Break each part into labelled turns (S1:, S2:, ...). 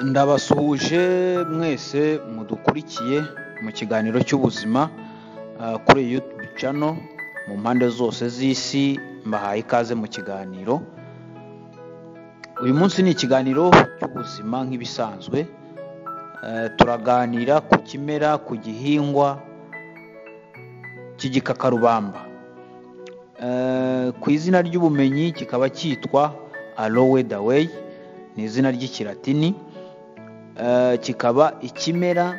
S1: ndabasuhuje mwese mudukurikiye mu kiganiro cy'ubuzima kuri yutubu cano mu mpande zose z'isi mbahaye ikaze mu kiganiro uyu munsi ni ikiganiro cy'ubuzima nk'ibisanzwe turaganira ku kimera ku gihingwa cy'igikakarubamba ku izina ry'ubumenyi kikaba cyitwa alowe daweyi ni izina ry'ikiratini kikaba ikimera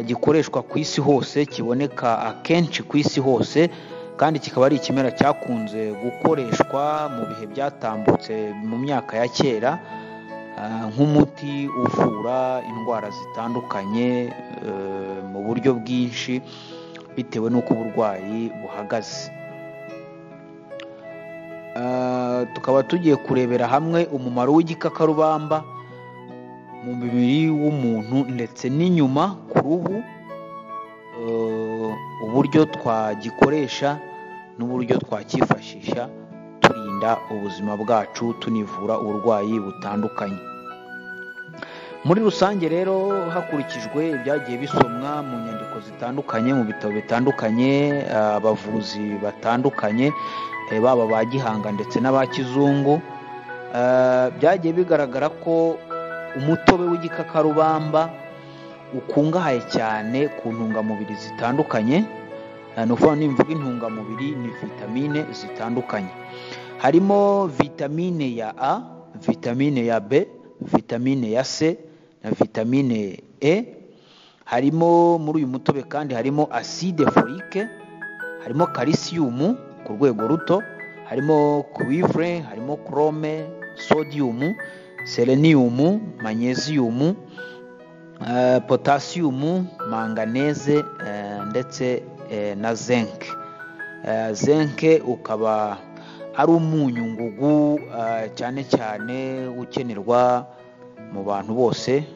S1: gikoreshwa ku isi hose kiboneka akenshi ku isi hose kandi kikaba ari ikimera cyakunze gukoreshwa mu bihe byatambutse mu myaka ya kera nk'umuti uvura indwara zitandukanye mu buryo bwinshi bitewe n'uko uburwayi buhagaze tukaba tugiye kurebera hamwe umumaro w'igikakarubamba mu mubiri w'umuntu ndetse n'inyuma ku ruhu uburyo twagikoresha n'uburyo twacyifashisha turinda ubuzima bwacu tunivura uburwayi butandukanye muri rusange rero hakurikijwe ibyagiye bisomwa mu nyandiko zitandukanye mu bitabo bitandukanye abavuzi batandukanye baba ba gihanga ndetse n'aba kizungu byagiye bigaragara ko umutobe w'igikakarubamba ukungahaye cyane ku ntungamubiri zitandukanye ni ukuvuga nimvuga intungamubiri ni vitamine zitandukanye harimo vitamine ya a vitamine ya b vitamine ya c na vitamine e harimo muri uyu mutobe kandi harimo acide folike harimo kalisiyumu ku rwego ruto harimo cuivre harimo chrome sodium selenium magnesium potassium manganese ndetse na zinc zinc ukaba ari umunyu ngugu cyane cyane ukenerwa mu bantu bose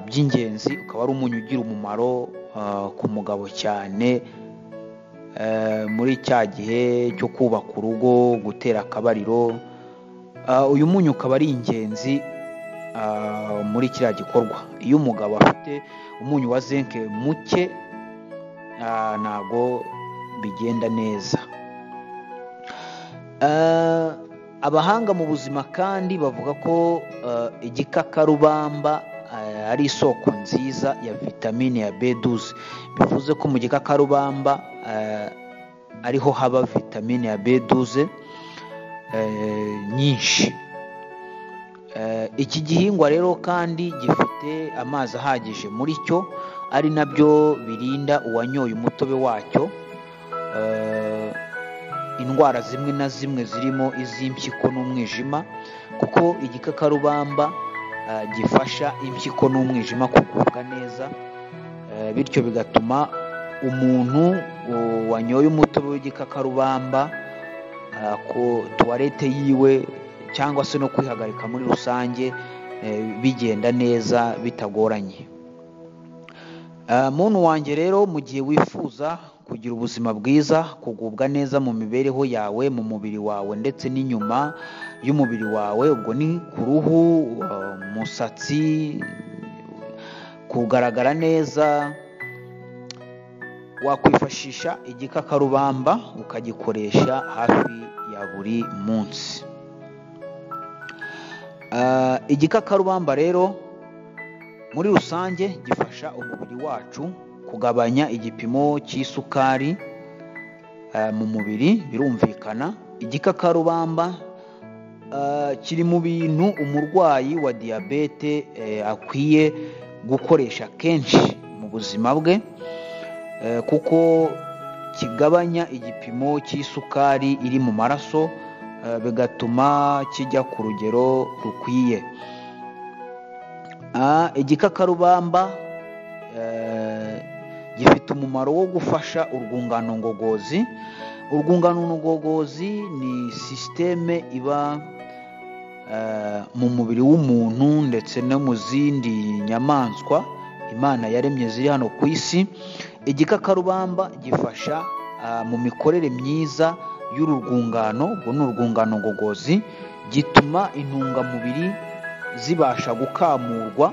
S1: by'ingenzi ukaba ari umunyu ugira umumaro ku mugabo cyane muri cya gihe cyo kubaka urugo gutera akabariro uyu munyu ukaba ari ingenzi muri kiriya gikorwa iyo umugabo afite umunyu wa zinke muke ntabwo bigenda neza abahanga mu buzima kandi bavuga ko igikakarubamba ari isoko nziza ya vitamine ya beduze bivuze ko mu gikakarubamba ariho haba vitamine ya beduze nyinshi iki gihingwa rero kandi gifite amazi ahagije muri cyo ari nabyo birinda uwanyoye umutobe wacyo indwara zimwe na zimwe zirimo iz'impyiko n'umwijima kuko igikakarubamba gifasha impyiko n'umwijima kugubwa neza bityo bigatuma umuntu wanyoye umutobe w'igikakarubamba ku tuwarete yiwe cyangwa se no kwihagarika muri rusange bigenda neza bitagoranye muntu wanjye rero mu gihe wifuza kugira ubuzima bwiza kugubwa neza mu mibereho yawe mu mubiri wawe ndetse n'inyuma y'umubiri wawe ubwo ni ku ruhu umusatsi kugaragara neza wakwifashisha igikakarubamba ukagikoresha hafi ya buri munsi igikakarubamba rero muri rusange gifasha umubiri wacu kugabanya igipimo cy'isukari mu mubiri birumvikana igikakarubamba kiri mu bintu umurwayi wa diyabete akwiye gukoresha kenshi mu buzima bwe kuko kigabanya igipimo cy'isukari iri mu maraso bigatuma kijya ku rugero rukwiye igikakarubamba gifite umumaro wo gufasha urwungano ngogozi urwungano ngogozi ni sisiteme iba mu mubiri w'umuntu ndetse no mu zindi nyamaswa imana yaremye ziri hano ku isi igikakarubamba gifasha mu mikorere myiza y'uru rwungano ubwo ni urwungano ngogozi gituma intungamubiri zibasha gukamurwa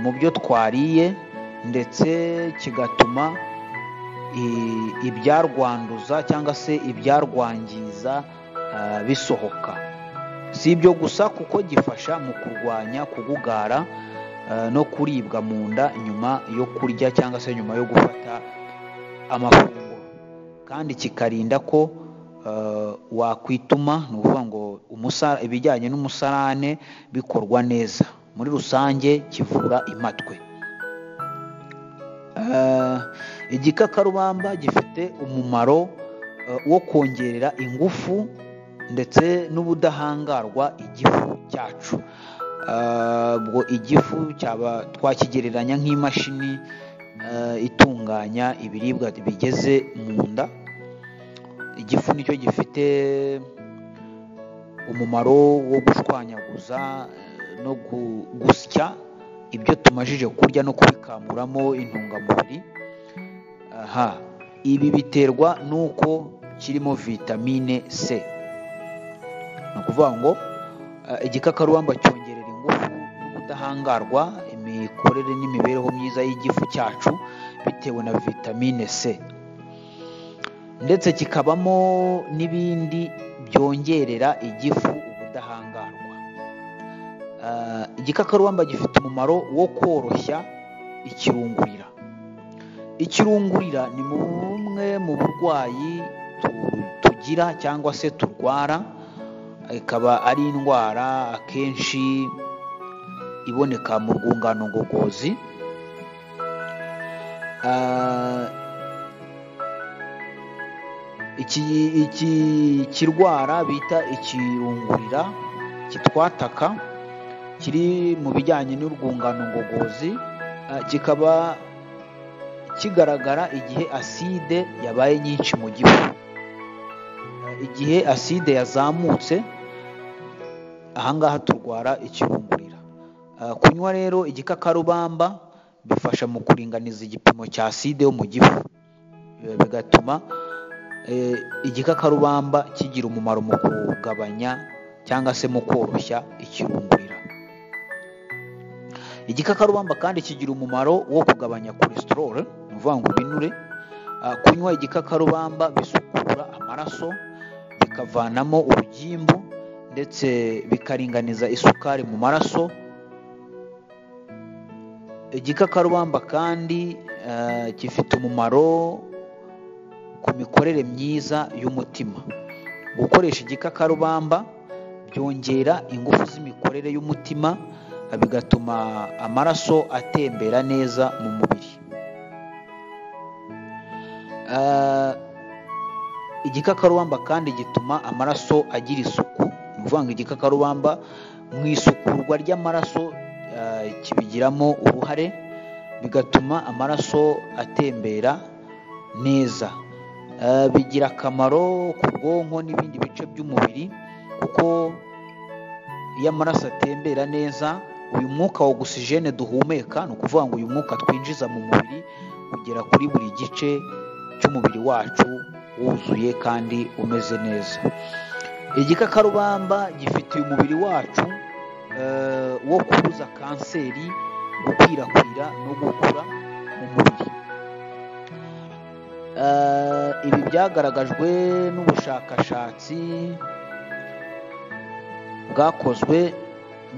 S1: mu byo twariye ndetse kigatuma ibyarwanduza cyangwa se ibyarwangiza bisohoka si ibyo gusa kuko gifasha mu kurwanya kugugara no kuribwa mu nda nyuma yo kurya cyangwa se nyuma yo gufata amafunguro kandi kikarinda ko wakwituma ni ukuvuga ngo ibijyanye n'umusarane bikorwa neza muri rusange kivura imatwe igikakarubamba gifite umumaro wo kongerera ingufu ndetse n'ubudahangarwa igifu cyacu ubwo igifu cyaba twakigereranya nk'imashini itunganya ibiribwa bigeze mu nda igifu nicyo gifite umumaro wo gushwanyaguza no gusya ibyo tumajije kurya no kubikamuramo intungamubiri aha ibi biterwa n'uko kirimo vitamine c ni ukuvuga ngo igikakarubamba cyongerera ingufu n'ubudahangarwa imikorere n'imibereho myiza y'igifu cyacu bitewe na vitamine c ndetse kikabamo n'ibindi byongerera igifu ubudahangarwa igikakarubamba gifite umumaro wo koroshya ikirungurira ikirungurira ni bumwe mu burwayi tugira cyangwa se turwara ikaba ari indwara akenshi iboneka mu rwungano ngogozi iki kirwara bita ikirungurira kitwataka kiri mu bijyanye n'urwungano ngogozi kikaba kigaragara igihe aside yabaye nyinshi mu gifu igihe aside yazamutse ahangaha turwara ikirungurira kunywa rero igikakarubamba bifasha mu kuringaniza igipimo cya aside yo mu gifu bigatuma igikakarubamba kigira umumaro mu kugabanya cyangwa se mu koroshya ikirungurira igikakarubamba kandi kigira umumaro wo kugabanya cholesterol ni ukuvuga ngo ibinure kunywa igikakarubamba bisukura amaraso bikavanamo urugimbu ndetse bikaringaniza isukari mu maraso igikakarubamba kandi gifite umumaro ku mikorere myiza y'umutima gukoresha igikakarubamba byongera ingufu z'imikorere y'umutima bigatuma amaraso atembera neza mu mubiri igikakarubamba kandi gituma amaraso agira isuku ni ukuvuga ngo igikakarubamba mu isukurwa ry'amaraso kibigiramo uruhare bigatuma amaraso atembera neza bigira akamaro ku bwonko n'ibindi bice by'umubiri kuko iyo amaraso atembera neza uyu mwuka wa ogisijene duhumeka ni ukuvuga ngo uyu mwuka twinjiza mu mubiri ugera kuri buri gice cy'umubiri wacu wuzuye kandi umeze neza igikakarubamba gifitiye umubiri wacu wo kubuza kanseri gukwirakwira no gukura mu mubiri ibi byagaragajwe n'ubushakashatsi bwakozwe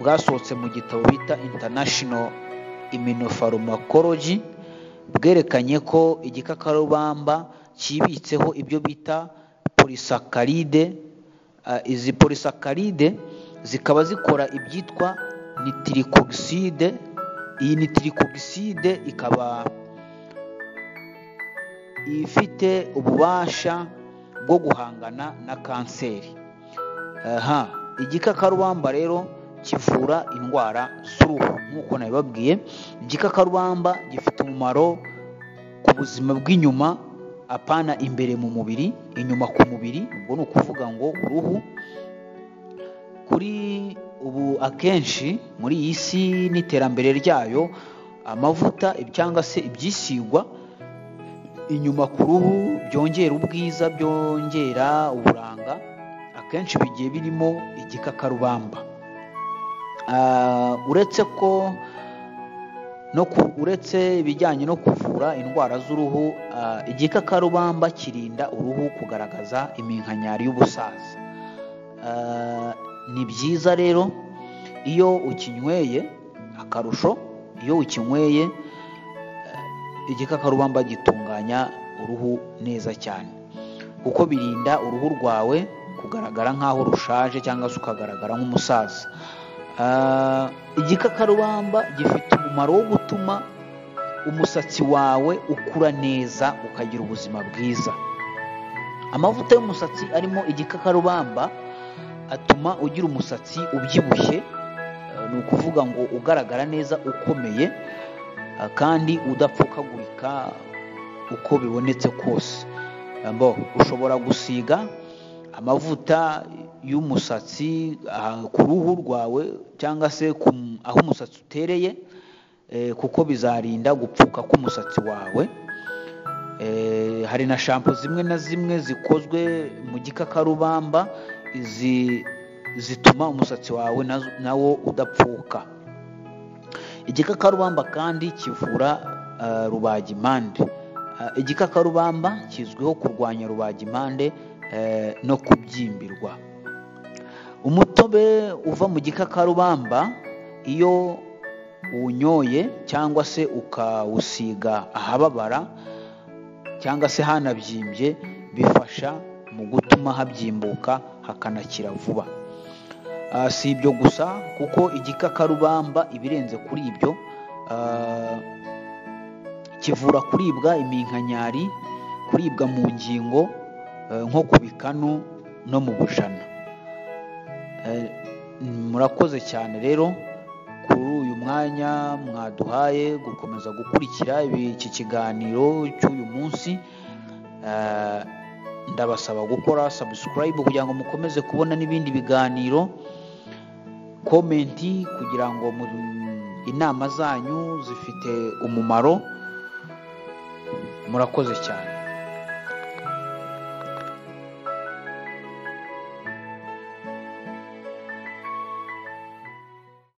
S1: bwasohotse mu gitabo bita international immunopharmacology bwerekanye ko igikakarubamba kibitseho ibyo bita polisakaride izi polisakaride zikaba zikora ibyitwa nitirikogiside iyi nitirikogiside ikaba ifite ububasha bwo guhangana na kanseri aha igikakarubamba rero kivura indwara z'uruhu nk'uko nabibabwiye igikakarubamba gifite umumaro ku buzima bw'inyuma apana imbere mu mubiri inyuma ku mubiri ubwo ni ukuvuga ngo uruhu kuri ubu akenshi muri iyi si n'iterambere ryayo amavuta cyangwa se ibyisigwa inyuma ku ruhu byongera ubwiza byongera uburanga akenshi bigiye birimo igikakarubamba Ah, uretse ko no ku- uretse ibijyanye no kuvura indwara z'uruhu ah, igikakarubamba kirinda uruhu kugaragaza iminkanyari y'ubusaza Ah, ni byiza rero iyo ukinyweye akarusho iyo ukinyweye eh, igikakarubamba gitunganya uruhu neza cyane kuko birinda uruhu rwawe kugaragara nk'aho rushaje cyangwa se ukagaragara nk'umusaza Ah, igikakarubamba gifite umumaro wo gutuma umusatsi wawe ukura neza ukagira ubuzima bwiza amavuta y'umusatsi arimo igikakarubamba atuma ugira umusatsi ubyibushye eh, ni ukuvuga ngo ugaragara neza ukomeye eh, kandi udapfukagurika uko bibonetse kose mbo ushobora gusiga amavuta y'umusatsi ah, ku ruhu rwawe cyangwa se ku m- aho umusatsi utereye eh, kuko bizarinda gupfuka k'umusatsi wawe Eh, hari na shampo zimwe na zimwe zikozwe mu gikakarubamba izi zituma umusatsi wawe na- nawo udapfuka igikakarubamba kandi kivura ah, rubagimpande Ah, igikakarubamba kizwiho kurwanya rubagimpande eh, no kubyimbirwa umutobe uva mu gikakarubamba iyo uwunyoye cyangwa se ukawusiga ahababara cyangwa se hanabyimbye bifasha mu gutuma habyimbuka hakanakira vuba Ah, si ibyo gusa kuko igikakarubamba ibirenze kuri ibyo ah, kivura kuribwa iminkanyari kuribwa mu ngingo eh, nko ku bikanu no mu bujana Eh, murakoze cyane rero kuri uyu mwanya mwaduhaye gukomeza gukurikira ibi- iki kiganiro cy'uyu munsi Eh, ndabasaba gukora subscribe kugira ngo mukomeze kubona n'ibindi biganiro komenti kugira ngo mu- inama zanyu zifite umumaro murakoze cyane